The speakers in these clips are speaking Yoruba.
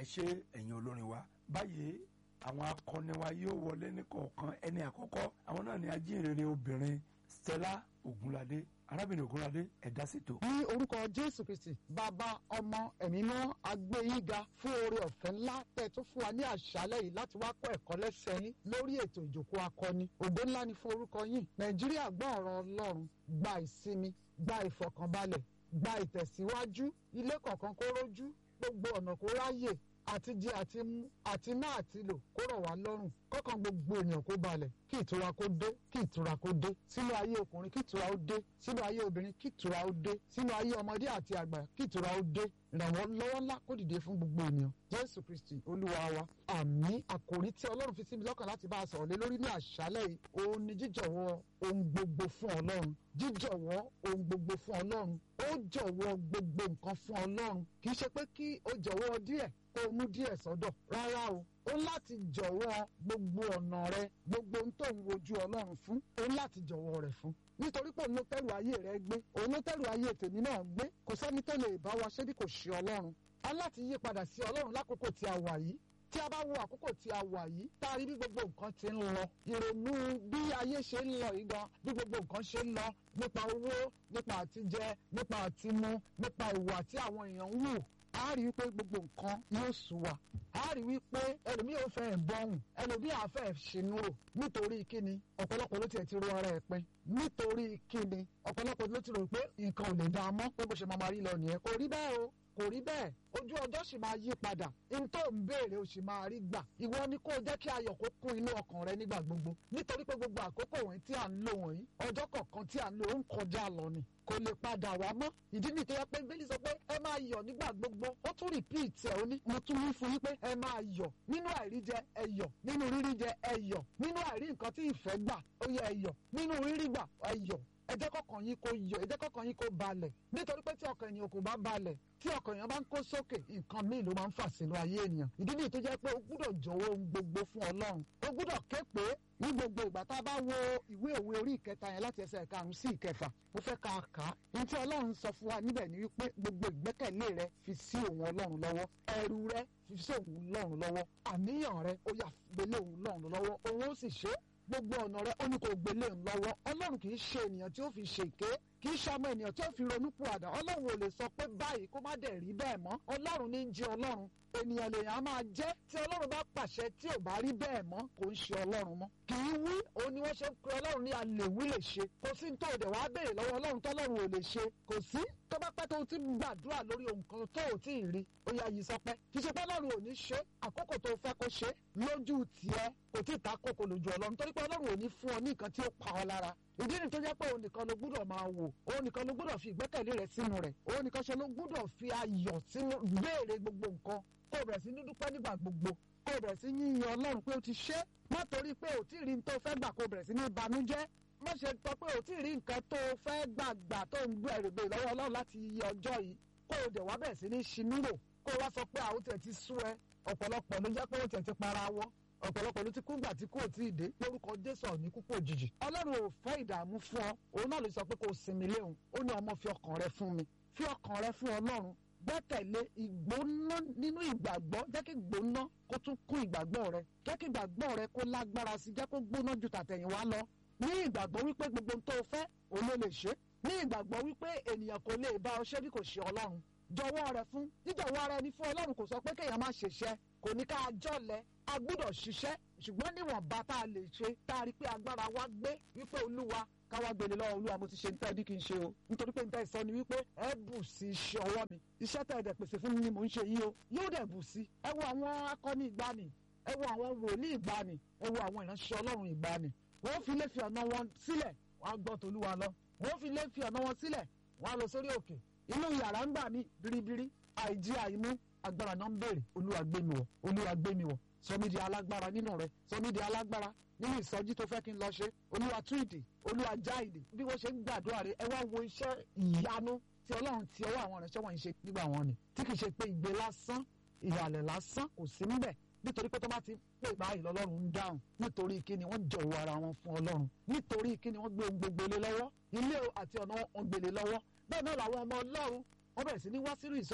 ẹ ṣe ẹ̀yin olórin wa báyìí àwọn akọni wa yóò wọlé ní kọ̀ọ̀kan ẹni àkọ́kọ́ àwọn náà ni ajínrere obìnrin Stella Ogunlade arábìnrin Ogunlade ẹ̀dá ṣètò. ní orúkọ jésù kristi bàbá ọmọ ẹ̀mí náà agbẹ́yìnga fún oore ọ̀fẹ́ ńlá tẹ̀ tó fún wa ní àṣálẹ́ yìí láti wá kọ́ ẹ̀kọ́ lẹ́sẹ̀ yín lórí ètò ìjòkó akọni ògo ńlá ni fún orúkọ yín nàìjíríà gbọ́ ọ̀rọ̀ ọlọ́run gba ìsinmi gba ìfọ̀kànbalẹ̀ gba ìtẹ̀síwájú ilé kọ̀ọ̀kan kó rójú gbogbo ọ̀nà kó ráyè àti jẹ àti mú àti ná àti lò kó rọ̀ wá lọ́rùn kọ́kàn gbogbo ènìyàn kó balẹ̀ kí ìtura kó dé kí ìtura kó dé sínú ayé ọkùnrin kí ìtura ó dé sínú ayé obìnrin kí ìtura ó dé sínú ayé ọmọdé àti àgbà kí ìtura ó dé ìrànwọ́ lọ́wọ́ ńlá kó dìde fún gbogbo ènìyàn jésù kristi olúwa wa àmì àkòrí tí ọlọ́run fi sí mi lọ́kàn láti bá a sọ̀rọ̀ lé lórí ní àṣálẹ̀ yìí òun ni jíjọ̀wọ́ ohun gbogbo fún ọlọ́run jíjọ̀wọ́ ohun gbogbo fún ọlọ́run ó jọ̀wọ́ gbogbo nǹkan fún ọlọ́run kì í ṣe pé kí o jọ̀wọ́ díẹ̀ kó o mú díẹ̀ sọ́dọ̀ rárá o ó láti jọ̀wọ́ gbogbo ọ̀nà rẹ gbogbo ohun tó ń wojú ọlọ́run fún ó láti jọ̀wọ́ rẹ̀ fún nítorí pé òun ló tẹ́rù ayé rẹ gbé òun ló tẹ́rù ayé tèmi náà gbé kò sẹ́ni tó lè bá wa ṣé bí kò ṣe ọlọ́run a láti yí padà sí ọlọ́run lákòókò tí a wà yìí tí a bá wo àkókò tí a wà yìí tá a rí bí gbogbo nǹkan ti ń lọ ìrònú bí ayé ṣe ń lọ yìí gan bí gbogbo nǹkan ṣe ń lọ nípa owó nípa àtijẹ nípa àtimú nípa ìwà tí àwọn èèyàn ń wù a rí wípé gbogbo nǹkan yóò sú wa a rí wípé ẹlòmíì ò fẹ́ bọ́hùn ẹlòmíì àfẹ́ ṣinú rò nítorí kíni ọ̀pọ̀lọpọ̀ ló tiẹ̀ ti ro ara ẹ̀ pin nítorí kíni ọ̀pọ̀lọpọ̀ ló ti rò pé nǹkan ò lè dá a mọ́ pé bó ṣe máa rí lọ nìyẹn kò rí bẹ́ẹ̀ o kò rí bẹ́ẹ̀ ojú ọjọ́ sì máa yí padà n tó ń béèrè o sì máa rí gbà ìwọ ni kó o jẹ́ kí ayọ̀ kó kún inú ọkàn rẹ nígbà gbogbo nítorí pé gbogbo àkókò wọ̀nyí tí à ń lò wọ̀nyí ọjọ́ kọ̀ọ̀kan tí à ń lò ó ń kọjá lọ ni kò lè padà wá mọ́ ìdí nìyí tó yẹ pé bíbélì sọ pé ẹ máa yọ̀ nígbà gbogbo ó tún rìpíìtì ẹ̀ ó ní mo tún wí fún yín pé ẹ máa yọ̀ nínú àìríjẹ ẹ yọ̀ nínú ríríjẹ ẹ yọ̀ nínú àìrí nǹkan tí ìfẹ́ gbà ó yẹ ẹ yọ̀ nínú rírí gbà ẹ yọ̀ ẹ jẹ́ kọ́kàn yín kó yọ̀ ẹ jẹ́ kọ́kàn yín kó balẹ̀ nítorí pé tí ọkàn ènìyàn kò bá balẹ̀ tí ọkàn èèyàn bá ń kó sókè nǹkan míì ló máa ń fà sínú ayé ènìyàn ìdí nìyí tó jẹ́ pé o gbúdọ̀ jọ̀wọ́ ohun gbogbo fún ọlọ́run o gbúdọ̀ ké pé ní gbogbo ìgbà tá a bá wo ìwé òwe orí ìkẹta yẹn láti ẹsẹ̀ karùn-ún sí ìkẹfà mo fẹ́ ka kà á ní tí ọlọ́run sọ fún wa níbẹ̀ ni wípé gbogbo ìgbẹ́kẹ̀lé rẹ fi sí òun ọlọ́run lọ́wọ́ ẹrù rẹ fi sí òun lọ́run lọ́wọ́ àníyàn rẹ ó yà gbélé òun lọ́run lọ́wọ́ òun ó sì ṣe é gbogbo ọ̀nà rẹ ó ní kó gbélé ń lọ́wọ́ ọlọ́run kì í ṣe ènìyàn tí ó fi ṣèké kì í ṣọmọ ènìyàn tí ó fi ronú pùwàdà ọlọ́run ò lè sọ pé báyìí kó má dẹ̀ rí bẹ́ẹ̀ mọ́ ọlọ́run ní í jẹ́ ọlọ́run ènìyàn lèèyàn á máa jẹ́ tí ọlọ́run bá pàṣẹ tí ò bá rí bẹ́ẹ̀ mọ́ kò ń ṣe ọlọ́run mọ́ kì í wí òun ni wọ́n ṣe ń pe ọlọ́run ní alèwí lè ṣe kò sí ní tó òdè wàá béèrè lọ́wọ́ ọlọ́run tọ́lọ́run ò lè ṣe kò sí tó bá pẹ́ tó ti gbàdúrà lórí ohun kan tó ò tí ì rí ó yá yìí sọ pé kì í ṣe pé ọlọ́run ò ní ṣe àkókò tó fẹ́ kó ṣe lójú tiẹ̀ kò tí ì ta kókò lójú ọlọ́run torí pé ọlọ́run ò ní fún ọ ní nǹkan tí ó pa ọ lára ìdí ni tó jẹ́ pé òun nìkan ló gbúdọ̀ máa wò òun nìkan ló gbúdọ̀ fi ìgbẹ́kẹ̀lé rẹ̀ sínú rẹ̀ òun nìkan ṣe ló gbúdọ̀ fi ayọ̀ sínú béèrè gbogbo nǹkan kó o bẹ̀rẹ̀ sí ní dúpẹ́ nígbà gbogbo kó o bẹ̀rẹ̀ sí yíyan ọlọ́run pé o ti ṣe má torí pé o tí ì rí tó fẹ́ gbà kó o bẹ̀rẹ̀ sí ní banújẹ́ má ṣe tọ́ pé o tí ì rí nǹkan tó fẹ́ gbàgbà tó ń gbé ẹ̀rù gbé lọ́wọ́ ọlọ́run láti iye ọjọ́ yìí kó o dẹ̀ wá bẹ̀rẹ̀ sí ní ṣinúrò kó o wá sọ pé àwọn tẹ̀ ti sú ẹ ọ̀pọ̀lọpọ̀ ló jẹ́ pé ó tẹ̀ ti para wọ́ ọ̀pọ̀lọpọ̀ ló ti kú gbà tí kò tí ì dé lórúkọ jésù ọ̀ní kúkú òjijì ọlọ́run ò fẹ́ ìdààmú fún ọ òun náà ló sọ pé kò sinmi léhùn ó ní ọmọ fi ọkàn rẹ fún mi fi ọkàn rẹ fún ọlọ́run gbẹ́kẹ̀lé ìgbóná nínú ìgbàgbọ́ jẹ́ kí ìgbóná kó tún kún ìgbàgbọ́ rẹ jẹ́ kí ìgbàgbọ́ rẹ kó lágbára sí jẹ́ kó gbóná ju tàtẹ̀yìnwá lọ ní ìgbàgbọ́ wípé gbogbo ohun tó fẹ́ òun ló lè ṣe ní ìgbàgbọ́ wípé ènìyàn kò lè bá ọ ṣe bí kò ṣe ọlọ́run jọ̀wọ́ rẹ fún jíjọ̀wọ́ ara ẹni fún ọlọ́run kò sọ pé kéèyàn má ṣiṣẹ́ kò ní ká jọ̀lẹ a gbúdọ̀ ṣiṣẹ́ ṣùgbọ́n níwọ̀nba tá a lè ṣe tá a rí pé agbára wa gbé wípé olúwa káwá gbélé lọ́wọ́ olúwa mo ti ṣe nípa ẹbí kí n ṣe o nítorí pé nípa ìsọ ni wípé ẹ bù sí iṣẹ́ ọwọ́ mi iṣẹ́ tẹ̀ ẹ̀dẹ̀ pèsè fún mi ni mò ń ṣe yìí o yóò dẹ̀ bù sí ẹ wo àwọn akọni ìgbani ẹ wo àwọn wòlíì ìgbani ẹ wo àwọn ìránṣẹ́ ọlọ́run ìgbani wọ́n fi lè fi ọ̀nà wọn sílẹ̀ wọ́n á gbọ́ tolúwa lọ wọ́n fi lè fi ọ̀nà wọn sílẹ̀ wọ́n á lọ sórí òkè inú yàrá ń gbà mí biribiri àìjí àìmú agbára náà ń béèrè olúwa gbé mi wọ̀ olúwa gbé mi wọ̀ sọ mí di alágbára nínú rẹ sọ mí di alágbára nínú ìsọjí tó fẹ́ kí n lọ ṣe olúwa tú ìdè olúwa já ìdè bí wọ́n ṣe ń gbàdúrà rẹ ẹ wá wo iṣẹ́ ìyanu tí ọlọ́run ti ọwọ́ àwọn ìránṣẹ́ wọ̀nyí ṣe nígbà wọn ni tí kì í ṣe pé ìgbé lásán ìhàlẹ̀ lásán kò sí níbẹ̀ nítorí pé tó bá ti pè báyìí lọ́lọ́run ń dáhùn nítorí kíni wọ́n jọ̀wọ́ ara wọn fún ọlọ́run nítorí kíni wọ́n gbé ohun gbogbo lé lọ́wọ́ ilé àti ọ̀nà wọn gbélé lọ́wọ́ bẹ́ẹ̀ náà làwọn ọmọ ọlọ́run wọ́n bẹ̀rẹ̀ sí ní wá sínú ìsọjí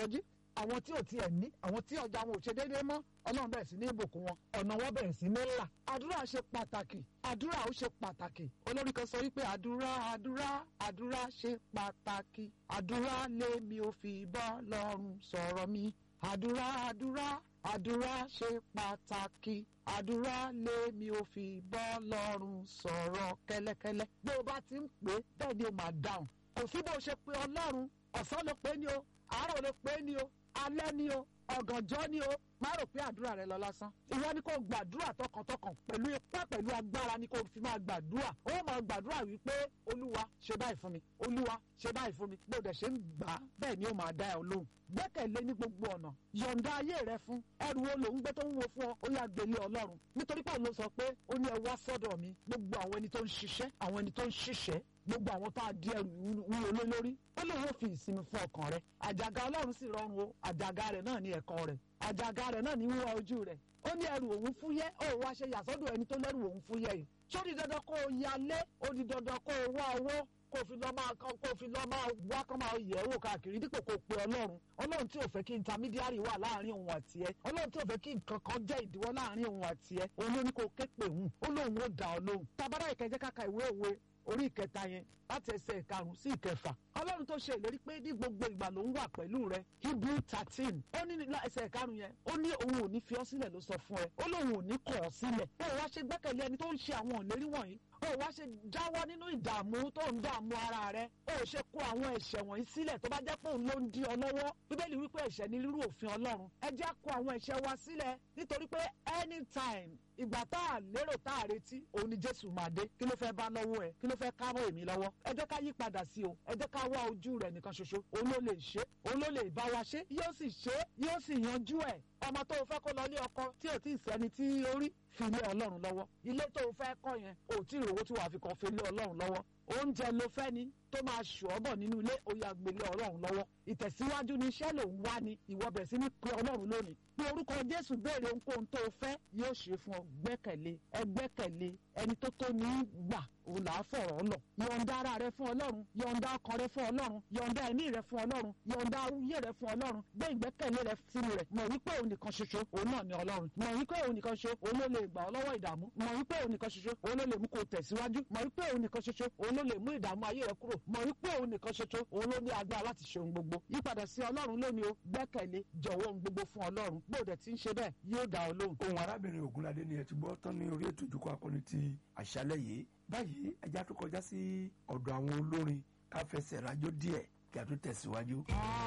àwọn tí ò tiẹ̀ ní àwọn tí ọjà wọn ò ṣe déédéé mọ́ ọlọ́run bẹ̀rẹ̀ sí ní ìbùkún wọn ọ̀nà wọn bẹ̀rẹ̀ sí ní là àdúrà ṣe pàtàkì àdúrà ó ṣe pàtàkì olórí kan sọ wípé àdúrà àdúrà àdúrà ṣe pàtàkì àdúrà lèmi ò fi bọ́ lọ́rùn sọ̀rọ̀ mi àdúrà àdúrà àdúrà ṣe pàtàkì àdúrà lèmi ò fi bọ́ lọ́rùn sọ̀rọ̀ kẹ́lẹ́kẹ́lẹ́ bí o bá ti ń pè é bẹ́ẹ̀ ni o máa dáhùn kò sí bó ṣe pé ọlọ́run ọ̀sán ló pé ní o àárọ̀ ló pé ní o alẹ́ ní o ọ̀gànjọ́ ní o má rò pé àdúrà rẹ lọ lásán ìwọ ni kò gbàdúrà tọkàntọkàn pẹ̀lú ipá pẹ̀lú agbára ni kò fi máa gbàdúrà ó máa gbàdúrà wípé olúwa ṣe báyìí fún mi olúwa ṣe báyìí fún mi bó dẹ̀ ṣe ń gbà á bẹ́ẹ̀ ni ó máa dá ẹ lóhùn gbẹ́kẹ̀lé ní gbogbo ọ̀nà yọ̀ǹda ayé rẹ fún ẹrù wo ló ń gbé tó ń wo fún ọ ó yà gbélé ọlọ́run nítorí pé òun ló sọ pé ó ní ẹ wá sọ́dọ̀ mi gbogbo àwọn ẹni tó ń ṣiṣẹ́ àwọn ẹni tó ń ṣiṣẹ́ gbogbo àwọn tá a di ẹrù wúwo lé lórí ó lóun ó fi ìsinmi fún ọkàn rẹ àjàgà ọlọ́run sì rọrùn o àjàgà rẹ náà ní ẹ̀kọ́ rẹ àjàgà rẹ náà ní wíwá ojú rẹ ó ní ẹrù òun fúyẹ́ ó wá ṣe yàsọ́dọ̀ ẹni tó lẹ́rù òun fúyẹ́ yìí ṣó di dandan kó o yalé ó di dandan kó o wá owó kó o fi lọ máa kó o fi lọ máa wá kó máa yẹ̀ wò káàkiri dípò kó o pe ọlọ́run ọlọ́run tí ò fẹ́ kí intermediary wà láàrin òun àti ẹ ọlọ́run tí ò fẹ́ kí nǹkan kan jẹ́ ìdíwọ́ láàrin òun àti ẹ òun ló ní kó o ké pè hùn ó lóun ó dà ọ lóhùn tabara ìkẹjẹ káka ìwé òwe orí ìkẹta yẹn láti ẹsẹ̀ ìkarùn sí ìkẹfà ọlọ́run tó ṣe ìlérí pé ní gbogbo ìgbà ló ń wà pẹ̀lú rẹ hebrew thirteen ó ní ẹsẹ̀ ìkarùn yẹn ó ní òun ò ní fi ọ́ sílẹ̀ ló sọ fún ẹ ó lóun ò ní kọ̀ ọ́ sílẹ̀ ó wá ṣe gbẹ́kẹ̀lé ẹni tó ń ṣe àwọn ìlérí wọ̀nyí ó wá ṣe jáwọ́ nínú ìdààmú tó ń dààmú ara rẹ ó ṣe kó àwọn ẹ̀ṣẹ̀ wọ̀nyí sílẹ̀ tó bá jẹ́ pé òun ló ń di ọ lọ́wọ́ bíbélì wípé ẹ̀ṣẹ̀ ní rírú òfin ọlọ́run ẹ jẹ́ kó àwọn ẹ̀ṣẹ̀ wa sílẹ̀ nítorí pé anytime ìgbà tá a lérò tá a retí òun ni jésù máa dé kí ló fẹ́ bá lọ́wọ́ ẹ kí ló fẹ́ ká mọ́ èmi lọ́wọ́ ẹ jẹ́ ká yí padà sí o ẹ jẹ́ ká wá ojú rẹ̀ nìkan ṣoṣo òun ló lè ṣe òun ló lè bá wa ṣe yóò sì ṣe yóò sì yanjú ẹ̀ ọmọ tó o fẹ́ kó lọ ilé ọkọ tí ò tí ì sẹ́ni tí ó rí fi lé ọlọ́run lọ́wọ́ ilé tó o fẹ́ kọ́ yẹn ò tí ì rówó tí wàá fi kàn fi lé ọlọ́run lọ́wọ́ oúnjẹ ló fẹ́ ni tó máa ṣù ọ́ bọ̀ nínú ilé ó yá gbélé ọlọ́run lọ́wọ́ ìtẹ̀síwájú ni iṣẹ́ ló ń wá ni ìwọ bẹ̀ sí ní pé ọlọ́run lónìí bí orúkọ jésù béèrè ohunkóhun tó o fẹ́ yóò ṣe fún ọ gbẹ́kẹ̀lé ẹ gbẹ́kẹ̀lé ẹni tó tó ní gbà òun là á fọ̀rọ̀ lọ yọ̀ǹda ara rẹ fún ọlọ́run yọ̀ǹda ọkàn rẹ fún ọlọ́run yọ̀ǹda ẹ̀mí rẹ fún ọlọ́run yọ̀ǹda ayé rẹ fún ọlọ́run gbé ìgbẹ́kẹ̀lé rẹ sínú rẹ mọ̀ wípé òun nìkan ṣoṣo òun náà ni ọlọ́run mọ̀ wípé òun nìkan ṣoṣo òun ló lè gbà ọ́ lọ́wọ́ ìdààmú mọ̀ wípé òun nìkan ṣoṣo òun ló lè mú kó tẹ̀síwájú mọ̀ wípé òun nìkan ṣoṣo òun ló lè mú ìdààmú ayé rẹ kúrò mọ̀ wípé òun nìkan ṣoṣo òun ló ní agbára láti ṣe ohun gbogbo yípadà sí ọlọ́run lónìí o gbẹ́kẹ̀lé jọ̀wọ́ ohun gbogbo fún ọlọ́run gbọ́dọ̀ tí ń ṣe bẹ́ẹ̀ yóò dá ọ lóhùn. ohun arábìnrin ògúnládé ni ẹ ti gbọ́ tán ní orí ètò ìjókòó akọni ti àṣálẹ́ yìí báyìí ẹja tó kọjá sí ọ̀dọ̀ àwọn olórin ká fẹsẹ̀ rájò díẹ̀ kí a tó tẹ̀síwájú.